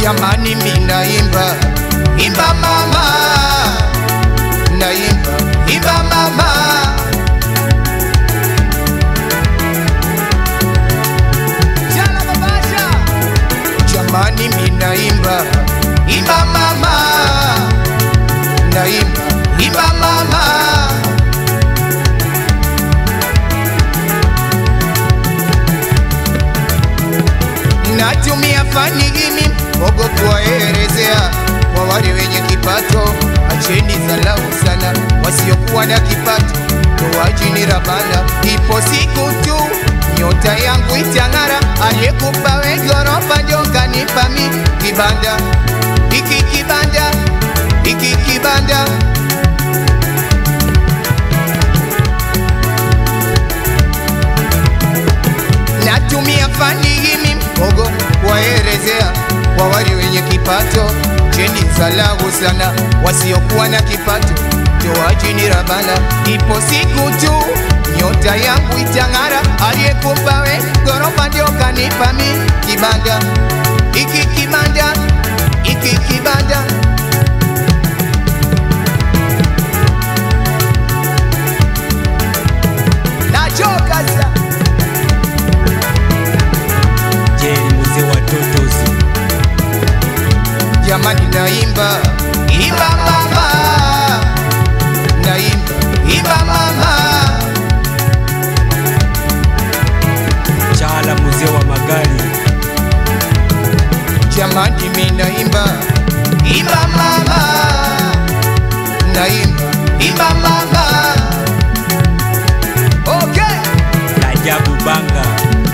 jamani minaimba imba mama naimba imba mama Jana babasha jamani minaimba imba mama naimba imba mama natumia fani hii mbogo kuwaelezea kwa wale wenye kipato, acheni dharau sana wasiokuwa na kipato, toajini rabana. Ipo siku tu nyota yangu itang'ara, aliyekupa we ghorofa ndio kanipa mi kibanda hiki kibanda hiki kibanda natumia fani hii mbogo kuwaelezea kwa wale wenye kipato, cheni dharau sana wasiokuwa na kipato, toajini rabana. Ipo siku tu nyota yangu itang'ara, aliyekupa we ghorofa ndio kanipa mi kibanda hiki kibanda hiki kibanda nachoka sa Jerry mzee wa Totozi, jamani, naimba imba mama, naimba imba mama, Chala mzee wa magari, jamani, mi naimba imba mama, naimba imba mama, okay. Rajabu Banga,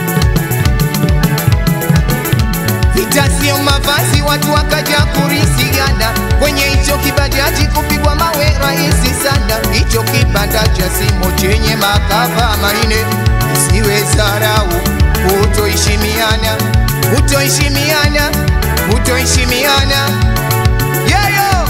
Vita sio mavazi, watu wakaja kurisiana kwenye hicho kibajaji, kupigwa mawe rahisi sana. Hicho kibanda cha simo chenye makava manne, isiwe zarau, kutoheshimiana, kutoheshimiana, kutoheshimiana yeyo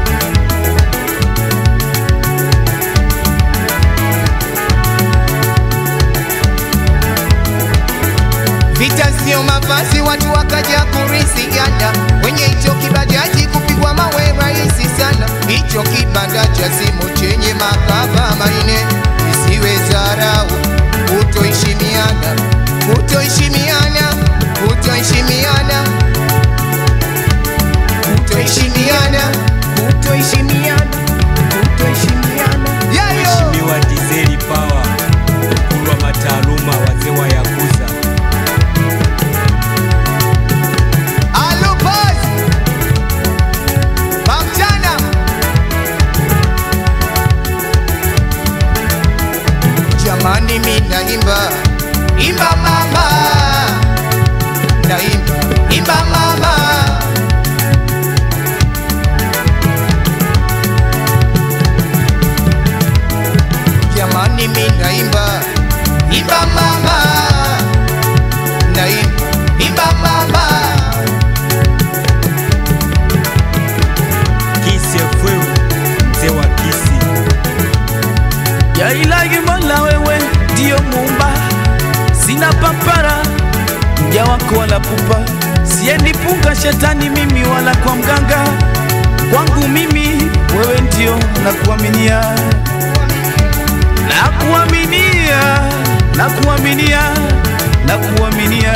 Vita sio mavazi, watu wakaja kurisiana kwenye hicho kibajaji, kupigwa mawe rahisi sana. Hicho kibanda cha simu chenye makava manne, isiwe zarau, kutoheshimiana, kutoheshimiana, kutoheshimiana, kutoheshimiana, kutoheshimiana, kutoheshimiana. Yayo Mheshimiwa Dizeli Power, mkulu wa mataaluma, wazee wa Yakuza, Alubas Mamchana Jamani mi naimba Imba mama Naimba Imba mama Jamani mi naimba Imba mama Naimba Imba mama Kisi FM, mzee wa Kisi, ya ilahi Mola, wewe ndiyo muumba, sina papara mja wako wala pupa, siendi punga shetani mimi wala kwa mganga, kwangu mimi wewe ndio nakuaminia, nakuaminia, nakuaminia, nakuaminia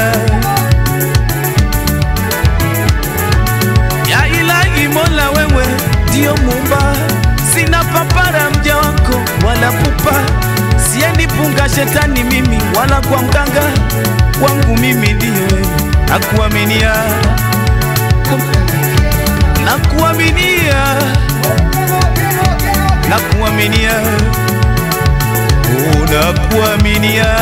ya ilahi Mola, wewe ndio muumba, sina papara mja wako wala pupa, siendi punga shetani mimi wala kwa mganga, kwangu mimi ndiyo wewe, nakuaminia, nakuaminia, nakuaminia, oh, nakuaminia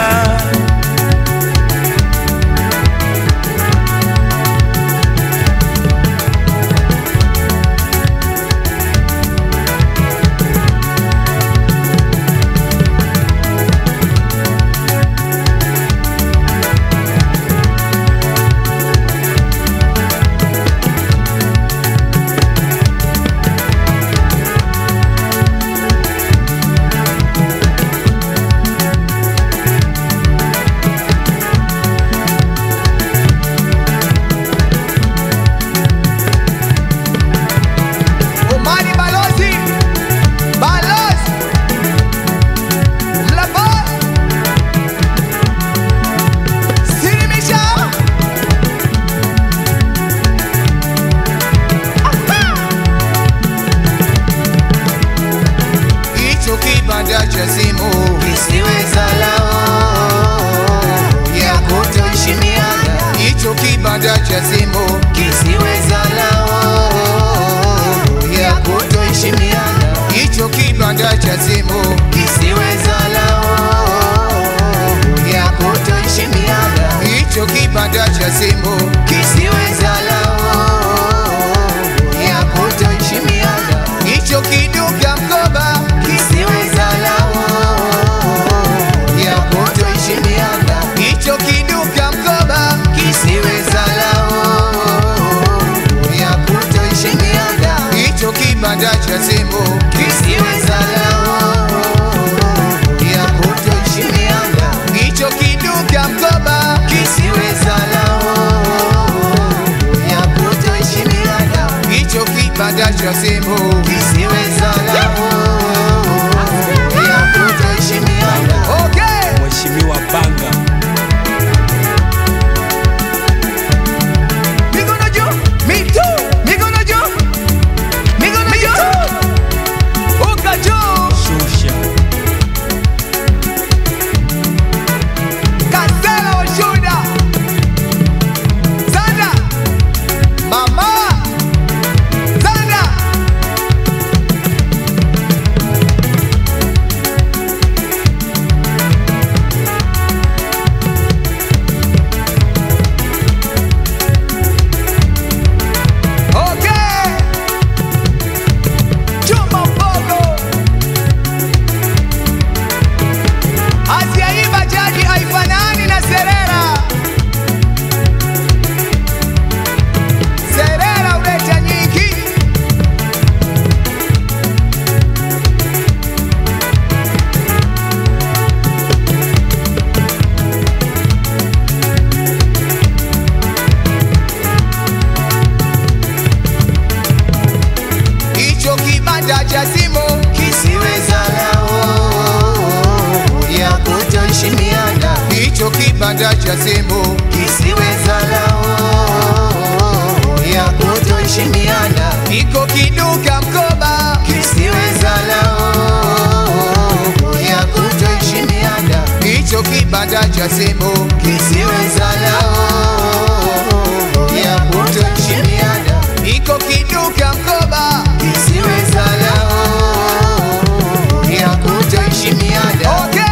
kibanda cha simu kisiweza lao ya kutoheshimiana iko kiduka mkoba kisiweza lao ya kutoheshimiana hicho kibanda cha simu kisiweza lao ya kutoheshimiana iko kiduka mkoba kisiweza lao ya kutoheshimiana okay.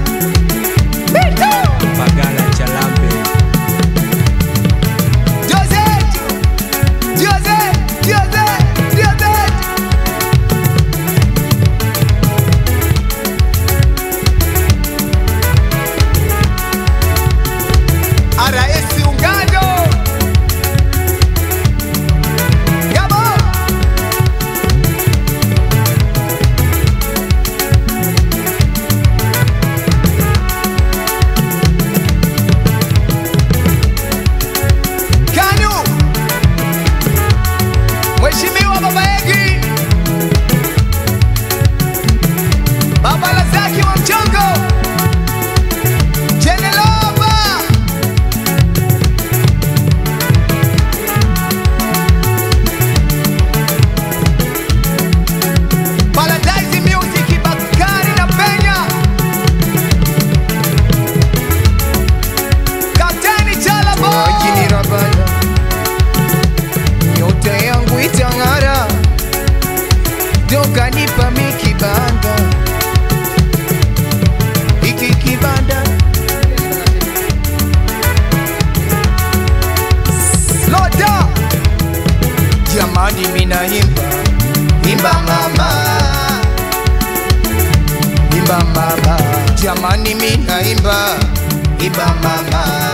Bagala Chalambe Jose, Jose, Jose, Jose. RS Ungado. Gabo. Kanu. Mheshimiwa Baba Egi. Baba Lazaki wa Mchongo. Jenelova. Paradise Music Bakari na Penya. Kapteni Chala Boy. Rabala. Nyota yangu itang'ara. Joka nipa mi kibanda. Hiki kibanda. Loda. Jamani mina imba. Imba mama. Imba mama. Jamani mina imba. Imba mama.